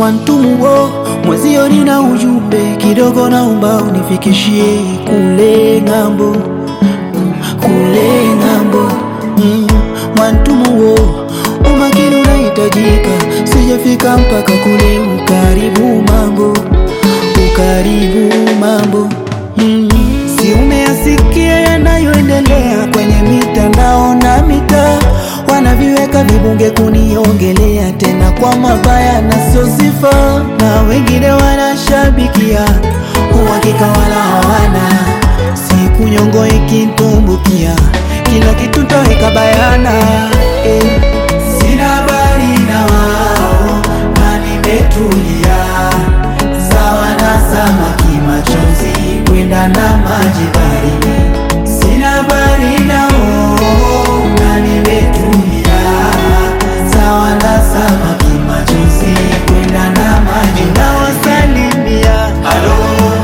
Mwantumuo mwezio, nina ujumbe kidogo, naomba unifikishie kule ng'ambo, kule ng'ambo. Mm, Mwantumuo, umakini unahitajika, sijafika mpaka kule. Ukaribu mambo, ukaribu mambo. Mm, si umeyasikia yanayoendelea kwenye mitandao na mitaa, wanaviweka vibunge kuniongelea tena kwa mabaya na sio sifa, na wengine wanashabikia uhakika wala hawana. Siku nyongo ikitumbukia, kila kitu taweka bayana eh. Sina habari na wao na nimetulia sawa na samaki machozi kwenda na maji baridi. Sina habari nao na nimetulia sawa na samaki machozi kwenda na maji nawasalimia halo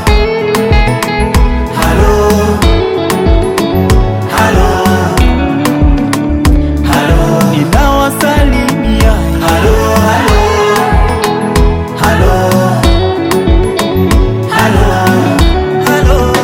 halo halo halo ninawasalimia halo halo halo halo halo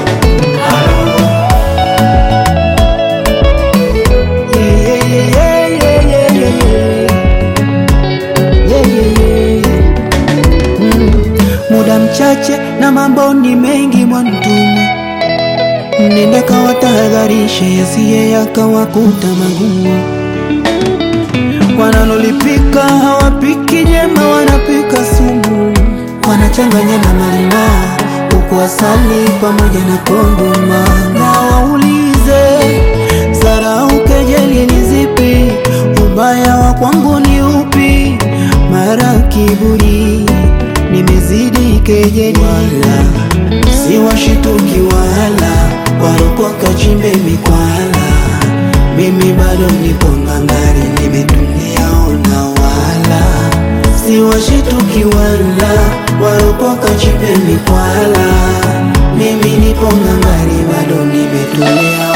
Yeah, yeah, yeah, yeah, yeah, yeah. Yeah, yeah, yeah. Mm. Muda mchache na mambo ni mengi Mwantumu, nenda kawatahadharishe yasiye yakawakuta magumu. Wanalolipika hawapiki jema, wanapika sumu, wanachanganya na malimao huku asali pamoja na kondoma. Na waulize zarau, kejeli ni zipi? Ubaya wa kwangu ni upi? Mara kiburi nimezidi kejeli, wala si washituki wala waropoka chimbe mikwala. Mimi bado nipo ngangari, nimetulia ona, wala si washituki wala waropoka chimbe mikwala. Mimi nipo ngangari, bado nimetulia